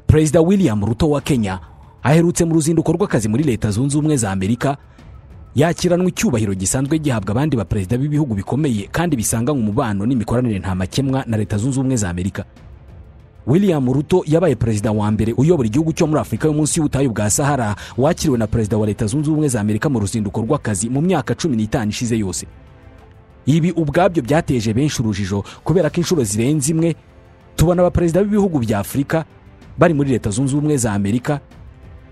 perezida william ruto wa kenya aherutse mu ruzinduko rw'akazi muri leta zunze ubumwe za amerika yakiranwe icyubahiro gisanzwe gihabwa abandi baperezida b'ibihugu bikomeye kandi bisanganywe umubano n'imikoranire ntamakemwa na leta zunze ubumwe za amerika william ruto yabaye perezida wa mbere uyobora igihugu cyo muri afurika yo munsi y'ubutayu bwa sahara wakiriwe na perezida wa leta zunze ubumwe za amerika mu ruzinduko rw'akazi mu myaka cumi n'itanu ishize yose ibi ubwabyo byateje benshi urujijo kubera ko inshuro zirenze imwe tubona abaperezida b'ibihugu bya afurika bari muri leta zunze ubumwe za amerika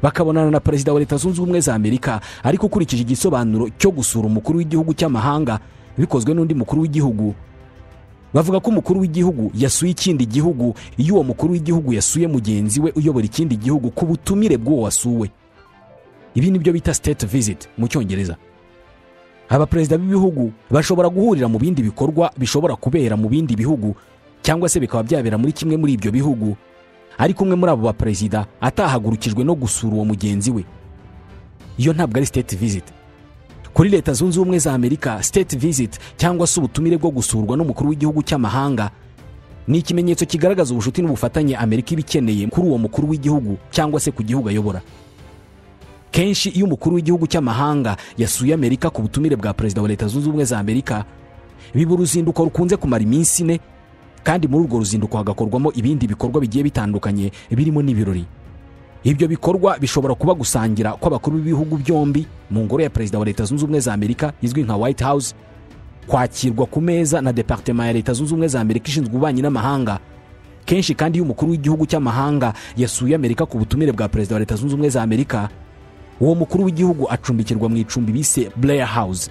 bakabonana na perezida wa leta zunze ubumwe za amerika ariko ukurikije igisobanuro cyo gusura umukuru w'igihugu cy'amahanga bikozwe n'undi mukuru w'igihugu bavuga ko umukuru w'igihugu yasuye ikindi gihugu iyo uwo mukuru w'igihugu yasuye mugenzi we uyobora ikindi gihugu ku butumire bw'uwo wasuwe ibi ni byo bita state visit mu cyongereza abaperezida b'ibihugu bashobora guhurira mu bindi bikorwa bishobora kubera mu bindi bihugu cyangwa se bikaba byabera muri kimwe muri ibyo bihugu ariko umwe muri abo baperezida atahagurukijwe no gusura uwo mugenzi we iyo ntabwo ari state visit kuri leta zunze ubumwe za amerika state visit cyangwa se ubutumire bwo gusurwa n'umukuru w'igihugu cy'amahanga ni ikimenyetso kigaragaza ubucuti n'ubufatanye amerika iba ikeneye kuri uwo mukuru w'igihugu cyangwa se ku gihugu ayobora kenshi iyo umukuru w'igihugu cy'amahanga yasuye amerika ku butumire bwa perezida wa leta zunze ubumwe za amerika biba uruzinduko rukunze kumara iminsi ine kandi muri urwo ruzinduko hagakorwamo ibindi bikorwa bigiye bitandukanye birimo n'ibirori ibyo bikorwa bishobora kuba gusangira kw'abakuru b'ibihugu byombi mu ngoro ya perezida wa leta zunze ubumwe za amerika izwi nka white house kwakirwa ku meza na departema ya leta zunze ubumwe za amerika ishinzwe ububanyi n'amahanga kenshi kandi iyo umukuru w'igihugu cy'amahanga yasuye amerika ku butumire bwa perezida wa leta zunze ubumwe za amerika uwo mukuru w'igihugu acumbikirwa mu icumbi bise blair house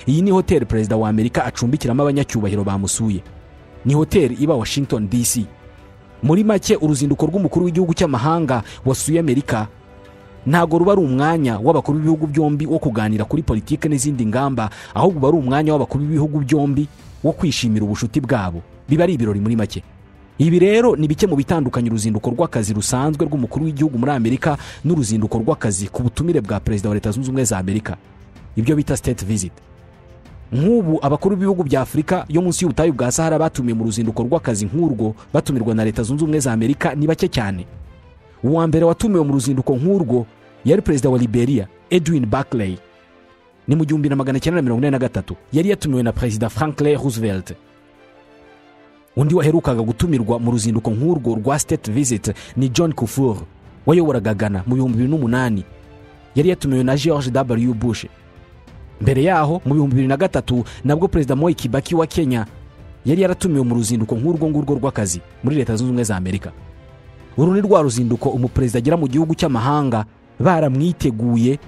iyi ni hoteli perezida wa amerika acumbikiramo abanyacyubahiro bamusuye ni hoteli iba washington dc muri make uruzinduko rw'umukuru w'igihugu cy'amahanga wasuye amerika ntabwo ruba ari umwanya w'abakuru b'ibihugu byombi wo kuganira kuri politiki n'izindi ngamba ahubwo uba ari umwanya w'abakuru b'ibihugu byombi wo kwishimira ubucuti bwabo biba ari ibirori muri make ibi rero ni bike mu bitandukanye uruzinduko rw'akazi rusanzwe rw'umukuru w'igihugu muri amerika n'uruzinduko rw'akazi ku butumire bwa perezida wa leta zunze ubumwe za amerika ibyo bita state visit nk'ubu abakuru b'ibihugu bya afurika yo munsi y'ubutayu bwa sahara batumiwe mu ruzinduko rw'akazi nk'urwo batumirwa na leta zunze ubumwe za amerika ni bake cyane uwa mbere watumiwe mu ruzinduko nk'urwo yari perezida wa liberia edwin barclay ni mu gihumbi na magana cyenda na mirongo ine na gatatu yari yatumiwe na perezida franklin roosevelt undi waherukaga gutumirwa mu ruzinduko nk'urwo rwa state visit ni john kufur wayoboraga gana mu bihumbi bibiri n'umunani yari yatumiwe na george w bush mbere yaho mu bihumbi bibiri na gatatu nabwo perezida moi kibaki wa kenya yari yaratumiwe mu ruzinduko nk'urwo ngurwo rw'akazi muri leta zunze ubumwe za amerika uru ni rwa ruzinduko umuperezida agera mu gihugu cy'amahanga baramwiteguye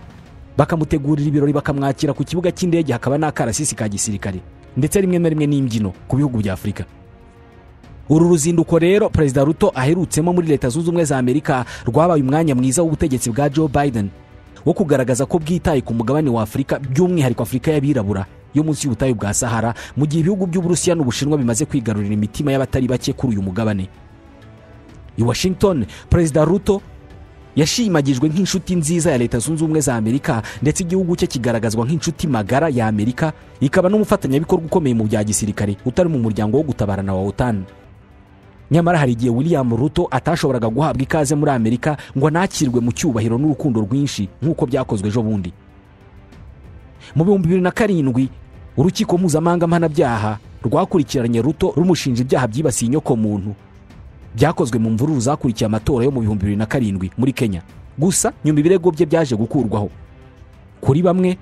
bakamutegurira ibirori bakamwakira ku kibuga cy'indege hakaba n'akarasisi ka gisirikare ndetse rimwe na rimwe n'imbyino ku bihugu bya afurika uru ruzinduko rero perezida ruto aherutsemo muri leta zunze ubumwe za amerika rwabaye umwanya mwiza w'ubutegetsi bwa joe biden wo kugaragaza ko bwitaye ku mugabane wa afurika by'umwihariko afurika y'abirabura yo munsi y'ubutayu bwa sahara mu gihe ibihugu by'uburusiya n'ubushinwa bimaze kwigarurira imitima y'abatari bake kuri uyu mugabane i washington perezida ruto yashimagijwe nk'inshuti nziza ya leta zunze ubumwe za amerika ndetse igihugu cye kigaragazwa nk'inshuti magara ya amerika ikaba n'umufatanyabikorwa ukomeye mu bya gisirikare utari mu muryango wo gutabarana wa otan nyamara hari igihe william ruto atashoboraga guhabwa ikaze muri amerika ngo anakirwe mu cyubahiro n'urukundo rwinshi nk'uko byakozwe ejo bundi mu bihumbi bibiri na karindwi urukiko mpuzamahanga mpanabyaha rwakurikiranye ruto rumushinja ibyaha byibasiye inyokomuntu byakozwe mu mvururu zakurikiye amatora yo mu bihumbi bibiri na karindwi muri kenya gusa nyuma ibirego bye byaje gukurwaho kuri bamwe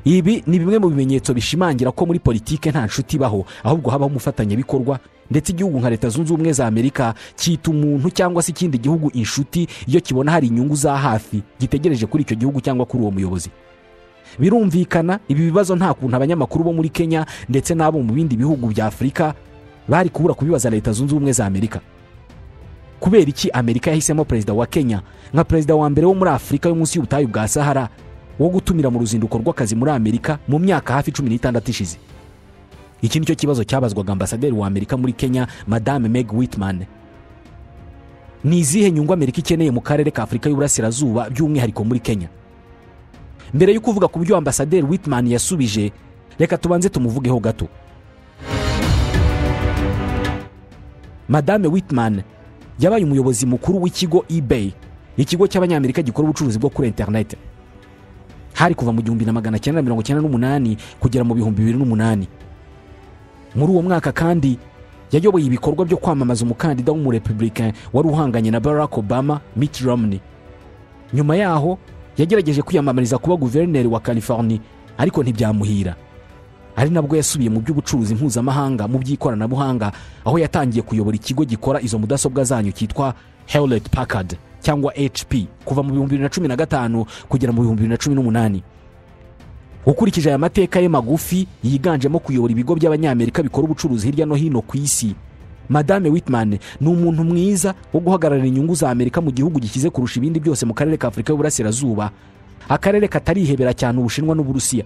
ibi ni bimwe mu bimenyetso bishimangira ko muri politiki nta nshuti ibaho ahubwo habaho umufatanyabikorwa ndetse igihugu nka leta zunze ubumwe za amerika cyita umuntu cyangwa se ikindi gihugu inshuti iyo kibona hari inyungu za hafi gitegereje kuri icyo gihugu cyangwa kuri uwo muyobozi birumvikana ibi bibazo nta kuntu abanyamakuru bo muri kenya ndetse n'abo mu bindi bihugu bya afurika bari kubura kubibaza leta zunze ubumwe za amerika kubera iki amerika yahisemo perezida wa kenya nka perezida wa mbere wo muri afurika yo munsi y'ubutayu bwa sahara wo gutumira mu ruzinduko rw'akazi muri amerika mu myaka hafi cumi n'itandatu ishize iki nicyo kibazo cyabazwaga ambasaderi wa amerika muri kenya madame meg Whitman ni izihe nyungu amerika ikeneye mu karere ka afurika y'uburasirazuba by'umwihariko muri kenya mbere yo kuvuga ku byo ambasaderi Whitman yasubije reka tubanze tumuvugeho gato madame Whitman yabaye umuyobozi mukuru w'ikigo eBay ikigo cy'abanyamerika gikora ubucuruzi bwo kuri interineti hari kuva mu gihumbi na magana cyenda mirongo cyenda n'umunani kugera mu bihumbi bibiri n'umunani muri uwo mwaka kandi yayoboye ibikorwa byo kwamamaza umukandida w'umurepublicain wari uhanganye na barack obama mitt romney nyuma yaho yagerageje kwiyamamariza kuba guverineri wa california ariko ntibyamuhira ari nabwo yasubiye mu by'ubucuruzi mpuzamahanga mu by'ikoranabuhanga aho yatangiye kuyobora ikigo gikora izo mudasobwa zanyu cyitwa hewlett packard cyangwa hp kuva mu bihumbi bibiri na cumi na gatanu kugera mu bihumbi bibiri na cumi n'umunani ukurikije aya mateka ye magufi yiganjemo kuyobora ibigo by'abanyamerika bikora ubucuruzi hirya no hino ku isi madame whitman ni umuntu mwiza wo guhagararira inyungu za amerika mu gihugu gikize kurusha ibindi byose mu karere ka afurika y'uburasirazuba akarere katarihebera cyane ubushinwa n'uburusiya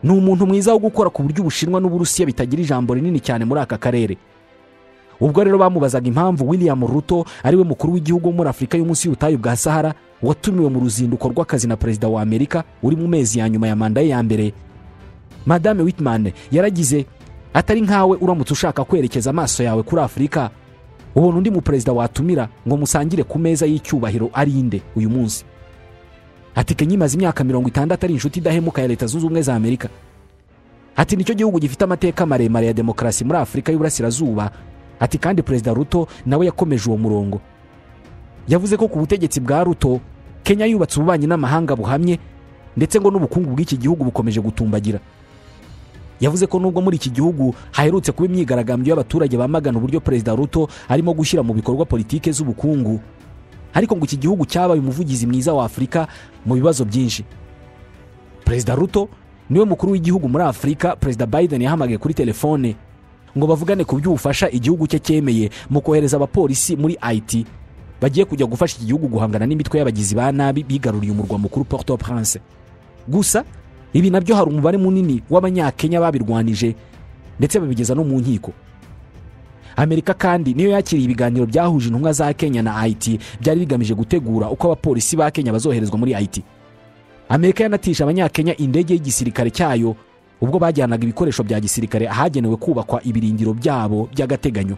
ni umuntu mwiza wo gukora ku buryo ubushinwa n'uburusiya bitagira ijambo rinini cyane muri aka karere ubwo rero bamubazaga impamvu william ruto ariwe mukuru w'igihugu wo muri afurika y'umunsi y'ubutayu bwa sahara watumiwe mu ruzinduko rw'akazi na perezida wa amerika uri mu mezi ya nyuma ya manda ye ya mbere madame whitman yaragize atari nkawe uramutse ushaka kwerekeza amaso yawe kuri afurika ubona undi muperezida watumira ngo musangire ku meza y'icyubahiro ari inde uyu munsi ati kenya imaze imyaka mirongo itandatu ari inshuti idahemuka ya leta zunze ubumwe za amerika ati nicyo gihugu gifite amateka maremare ya demokarasi muri afurika y'uburasirazuba ati kandi perezida ruto nawe yakomeje uwo murongo yavuze ko ku butegetsi bwa ruto kenya yubatse ububanyi n'amahanga buhamye ndetse ngo n'ubukungu bw'iki gihugu bukomeje gutumbagira yavuze ko nubwo muri iki gihugu haherutse kuba imyigaragambyo y'abaturage bamagana uburyo perezida ruto arimo gushyira mu bikorwa politike z'ubukungu ariko ngo iki gihugu cyabaye umuvugizi mwiza wa afurika mu bibazo byinshi perezida ruto niwe mukuru w'igihugu muri afurika perezida biden yahamagaye kuri telefone ngo bavugane ku by'ubufasha igihugu cye cyemeye mu kohereza abapolisi muri IT bagiye kujya gufasha iki gihugu guhangana n'imitwe y'abagizi ba nabi bigaruriye umurwa mukuru Port au Prince gusa ibi nabyo hari umubare munini w'abanyakenya babirwanije ndetse babigeza no mu nkiko amerika kandi niyo yakiriye ibiganiro byahuje intumwa za kenya na IT byari bigamije gutegura uko abapolisi ba kenya bazoherezwa muri IT amerika yanatisha abanyakenya indege y'igisirikare cyayo ubwo bajyanaga ibikoresho bya gisirikare ahagenewe kubakwa ibirindiro byabo by'agateganyo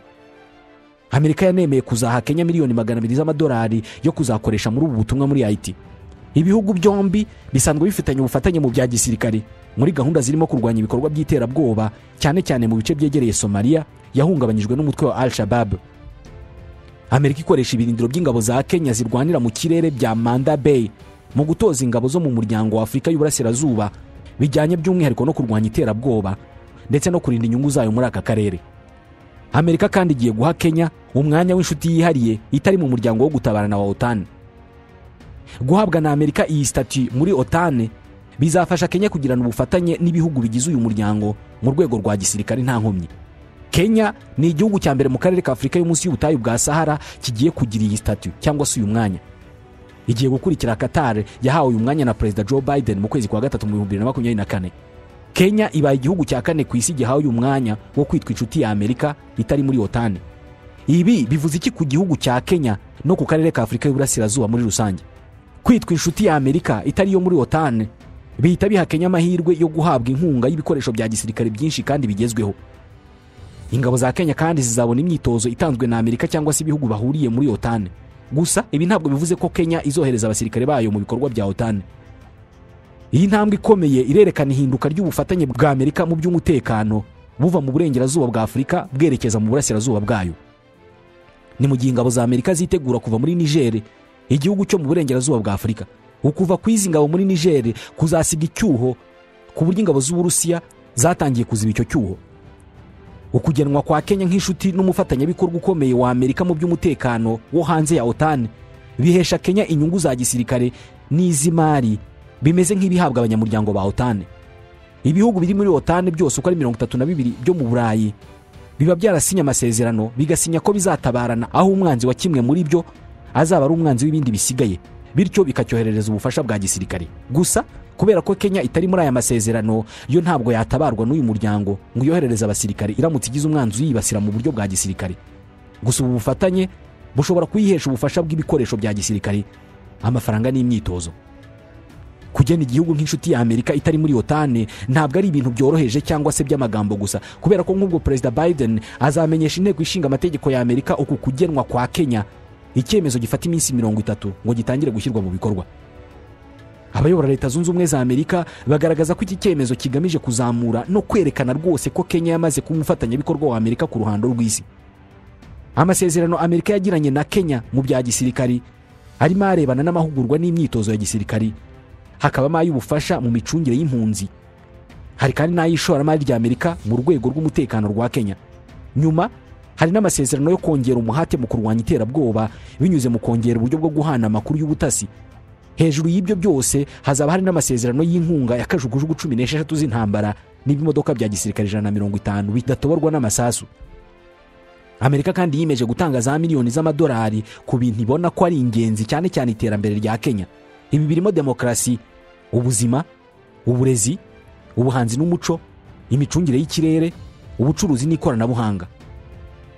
amerika yanemeye kuzaha kenya miliyoni magana abiri z'amadolari yo kuzakoresha muri ubu butumwa muri it ibihugu byombi bisanzwe bifitanye ubufatanye mu bya gisirikare muri gahunda zirimo kurwanya ibikorwa by'iterabwoba cyane cyane mu bice byegereye somaliya yahungabanyijwe n'umutwe wa al shabab amerika ikoresha ibirindiro by'ingabo za kenya zirwanira mu kirere bya manda bay mu gutoza ingabo zo mu muryango wa afurika y'uburasirazuba bijyanye by'umwihariko no kurwanya iterabwoba ndetse no kurinda inyungu zayo muri aka karere amerika kandi igiye guha kenya umwanya w'inshuti yihariye itari mu muryango wo gutabarana wa otani guhabwa na amerika iyi sitati muri otani bizafasha kenya kugirana ubufatanye n'ibihugu bigize uyu muryango mu rwego rwa gisirikare nta nkomyi kenya ni igihugu cya mbere mu karere ka afurika y'umunsi y'ubutayu bwa sahara kigiye kugira iyi sitati cyangwa se uyu mwanya igiye gukurikira katare yahawe uyu mwanya na perezida joe biden mu kwezi kwa gatatu mu bihumbi bibiri na makumyabiri na kane kenya ibaye igihugu cya kane ku isi gihawe uyu mwanya wo kwitwa inshuti ya amerika itari muri otani ibi bivuze iki ku gihugu cya kenya no ku karere ka afurika y'uburasirazuba muri rusange kwitwa inshuti ya amerika itari iyo muri otani bihita biha kenya amahirwe yo guhabwa inkunga y'ibikoresho bya gisirikare byinshi kandi bigezweho ingabo za kenya kandi zizabona imyitozo itanzwe na amerika cyangwa se ibihugu bahuriye muri otani gusa ibi ntabwo bivuze ko kenya izohereza abasirikare bayo mu bikorwa bya otani iyi ntambwe ikomeye irerekana ihinduka ry'ubufatanye bwa amerika mu by'umutekano buva mu burengerazuba bwa afurika bwerekeza mu burasirazuba bwayo ni mu gihe ingabo za amerika zitegura kuva muri nigeri igihugu cyo mu burengerazuba bwa afurika ukuva ku izi ngabo muri nigeri kuzasiga icyuho ku buryo ingabo z'uburusiya zatangiye kuziba icyo cyuho ukugenwa kwa kenya nk'inshuti n'umufatanyabikorwa ukomeye wa amerika mu by'umutekano wo hanze ya otani bihesha kenya inyungu za gisirikare n'iz'imari bimeze nk'ibihabwa abanyamuryango ba otani ibihugu biri muri otani byose uko ari mirongo itatu na bibiri byo mu burayi biba byarasinye amasezerano bigasinya ko bizatabarana aho umwanzi wa kimwe muri byo azaba ari umwanzi w'ibindi bisigaye bityo bikacyoherereza ubufasha bwa gisirikare gusa kubera ko kenya itari muri aya masezerano yo ntabwo yatabarwa n'uyu muryango ngo uyoherereze abasirikare iramutse igize umwanzi uyibasira mu buryo bwa gisirikare gusa ubu bufatanye bushobora kuyihesha ubufasha bw'ibikoresho bya gisirikare amafaranga n'imyitozo kugena igihugu nk'inshuti ya amerika itari muri otane ntabwo ari ibintu byoroheje cyangwa se by'amagambo gusa kubera ko nk'ubwo perezida biden azamenyesha inteko ishinga amategeko ya amerika uku kugenwa kwa kenya icyemezo gifata iminsi mirongo itatu ngo gitangire gushyirwa mu bikorwa abayobora leta zunze ubumwe za amerika bagaragaza ko iki cyemezo kigamije kuzamura no kwerekana rwose ko kenya yamaze kuba umufatanyabikorwa wa amerika ku ruhando rw'isi amasezerano amerika yagiranye na kenya mu bya gisirikari arimo arebana n'amahugurwa n'imyitozo ya gisirikari hakabamo ay'ubufasha mu micungire y'impunzi hari kandi n'ay'ishoramari rya amerika mu rwego rw'umutekano rwa kenya nyuma hari n'amasezerano yo kongera umuhate mu kurwanya iterabwoba binyuze mu kongera uburyo bwo guhana amakuru y'ubutasi hejuru y'ibyo byose hazaba hari n'amasezerano y'inkunga ya kajugujugu cumi n'esheshatu z'intambara n'ibimodoka bya gisirikare ijana na mirongo itanu bidatoborwa n'amasasu amerika kandi yiyemeje gutanga za miliyoni z'amadolari ku bintu ibona ko ari ingenzi cyane cyane iterambere rya kenya ibi birimo demokarasi ubuzima uburezi ubuhanzi n'umuco imicungire y'ikirere ubucuruzi n'ikoranabuhanga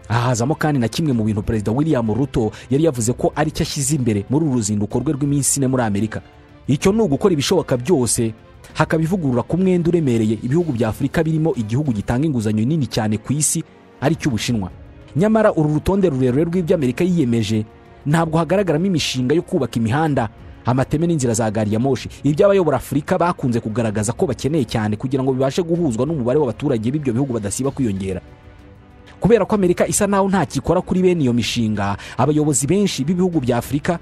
aha hazamo kandi na kimwe mu bintu perezida william ruto yari yavuze ko ari cyo ashyize imbere muri uru ruzinduko rwe rw'iminsi ine muri amerika icyo ni ugukora ibishoboka byose hakaba ivugurura ku mwenda uremereye ibihugu bya afurika birimo igihugu gitanga inguzanyo nini cyane ku isi ari cyo ubushinwa nyamara uru rutonde rurerure rw'ibyo amerika yiyemeje ntabwo hagaragaramo imishinga yo kubaka imihanda amateme n'inzira za gari ya moshi ibyo abayobora afurika bakunze kugaragaza ko bakeneye cyane kugira ngo bibashe guhuzwa n'umubare w'abaturage b'ibyo bihugu badasiba kwiyongera kubera ko amerika isa naho ntakikora kuri bene iyo mishinga abayobozi benshi b'ibihugu bya afurika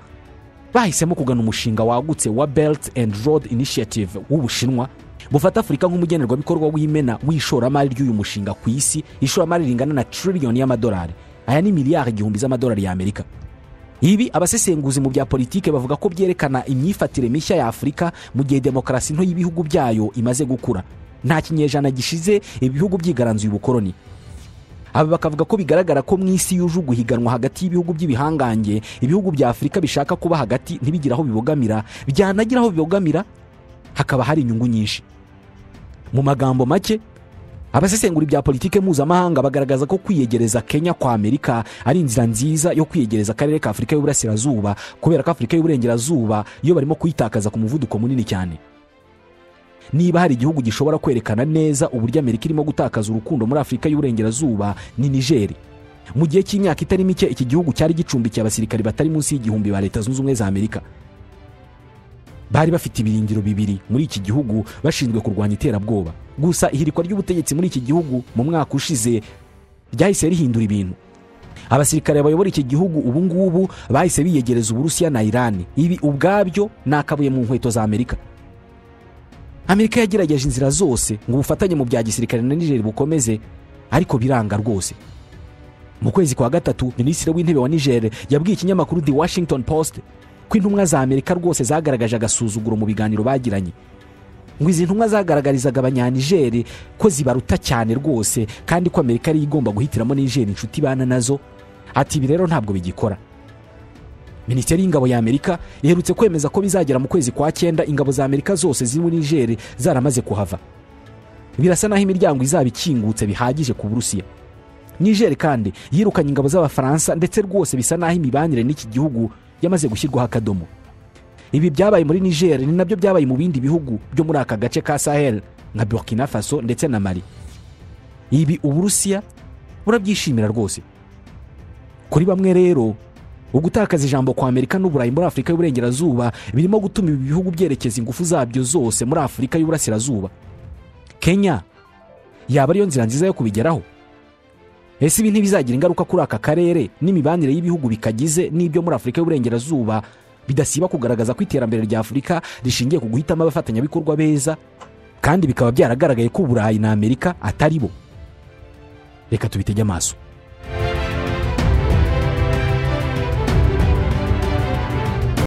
bahisemo kugana umushinga wagutse wa belt and road initiative w'ubushinwa bufata afurika nk'umugenerwabikorwa w'imena w'ishoramari ry'uyu mushinga ku isi ishoramari ringana na tiririyoni y'amadolari aya ni miliyari igihumbi z'amadolari y'amerika ibi abasesenguzi mu bya politiki bavuga ko byerekana imyifatire mishya ya afurika mu gihe demokarasi nto y'ibihugu byayo imaze gukura nta kinyejana gishize ibihugu byigaranzuye ubukoroni aba bakavuga ko bigaragara ko mu isi yuje uguhiganwa hagati y'ibihugu by'ibihangange ibihugu bya afurika bishaka kuba hagati ntibigire aho bibogamira byanagira aho bibogamira hakaba hari inyungu nyinshi mu magambo make abasesengura ibya politiki mpuzamahanga bagaragaza ko kwiyegereza kenya kwa amerika ari inzira nziza yo kwiyegereza akarere ka afurika y'uburasirazuba kubera ko afurika y'uburengerazuba iyo barimo kuyitakaza ku muvuduko munini cyane niba hari igihugu gishobora kwerekana neza uburyo amerika irimo gutakaza urukundo muri afurika y'uburengerazuba ni nigeri mu gihe cy'imyaka itari mike iki gihugu cyari gicumbikiye abasirikari batari munsi y'igihumbi ba leta zunze ubumwe za amerika bari bafite ibirindiro bibiri muri iki gihugu bashinzwe kurwanya iterabwoba gusa ihirikwa ry'ubutegetsi muri iki gihugu mu mwaka ushize ryahise rihindura ibintu abasirikare bayobora iki gihugu ubu ngubu bahise biyegereza uburusiya na irani ibi ubwabyo ni akabuye mu nkweto za amerika amerika yagerageje inzira zose ngo ubufatanye mu bya gisirikare na nigeri bukomeze ariko biranga rwose mu kwezi kwa gatatu minisitiri w'intebe wa nigeri yabwiye ikinyamakuru the washington post ko intumwa za amerika rwose zagaragaje agasuzuguro mu biganiro bagiranye ngo izi ntumwa zagaragarizaga abanyanigeri ko zibaruta cyane rwose kandi ko amerika ariyo igomba guhitiramo nigeri inshuti ibana nazo ati ibi rero ntabwo bigikora minisiteri y'ingabo ya amerika iherutse kwemeza ko bizagera mu kwezi kwa cyenda ingabo za amerika zose ziri muri nigeri zaramaze kuhava birasa naho imiryango izaba ikingutse bihagije ku burusiya nigeri kandi yirukanye ingabo z'abafaransa ndetse rwose bisa naho imibanire n'iki gihugu yamaze gushyirwaho akadomo ibi byabaye muri nigeri ni nabyo byabaye mu bindi bihugu byo muri aka gace ka sahel nka burkina faso ndetse na mari ibi uburusiya burabyishimira rwose kuri bamwe rero ugutakaza ijambo kwa amerika n'uburayi muri afurika y'uburengerazuba birimo gutuma ibi bihugu byerekeza ingufu zabyo zose muri afurika y'uburasirazuba kenya yaba ariyo nzira nziza yo kubigeraho ese ibi ntibizagira ingaruka kuri aka karere n'imibanire y'ibihugu bikagize n'ibyo muri afurika y'uburengerazuba bidasiba kugaragaza ko iterambere rya afurika rishingiye ku guhitamo abafatanyabikorwa beza kandi bikaba byaragaragaye ko uburayi na amerika atari bo reka tubitege amaso